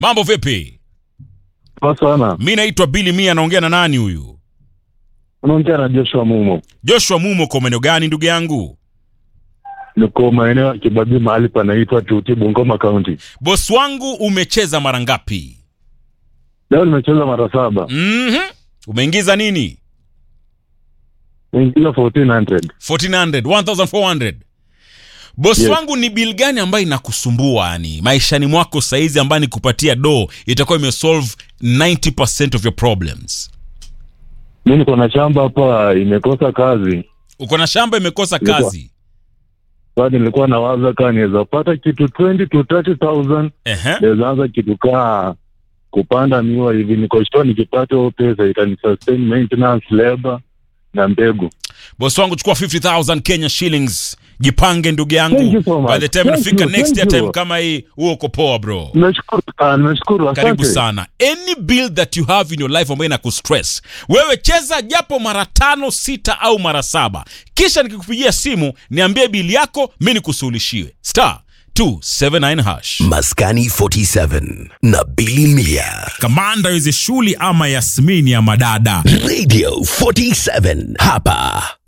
mambo vipi Poa sana. mi naitwa bili mia naongea na nani huyu Unaongea na Joshua Mumo. joshua mumo kwa maeneo gani ndugu yangu Niko maeneo ya Kibabii mahali panaitwa Tuti Bungoma County. bos wangu umecheza mara ngapi Leo nimecheza mara saba. mm-hmm. umeingiza nini Niingiza 1400. 1400 1400 bos Yes. wangu ni bil gani ambayo inakusumbua yani maishani mwako saizi ambayo nikupatia do itakuwa imesolve 90 of your problems Mimi niko na shamba hapa imekosa kazi. uko na shamba imekosa Nilikuwa- kazi Bado nilikuwa nawaza kama niweza pata kitu 20 to 30000 Ehe. naweza anza kitu kaa kupanda miwa hivi. Niko sure nikipata hiyo pesa itani sustain maintenance, labor na mbegu. bos wangu chukua 50000 kenya shillings jipange ndugu Thank yangu you so much. by the time Thank nafika you, next thank year you. time kama hii huo uko poa bro Nimeshukuru sana, nimeshukuru. Asante. karibu sana any bill that you have in your life ambayo inakustress wewe cheza japo mara tano sita au mara saba kisha nikikupigia simu niambie bili yako mi nikusuluhishiwe star 279 hash Maskani 47 na Billy Mia. kamanda weze shuli ama yasmini ya madada Radio 47 hapa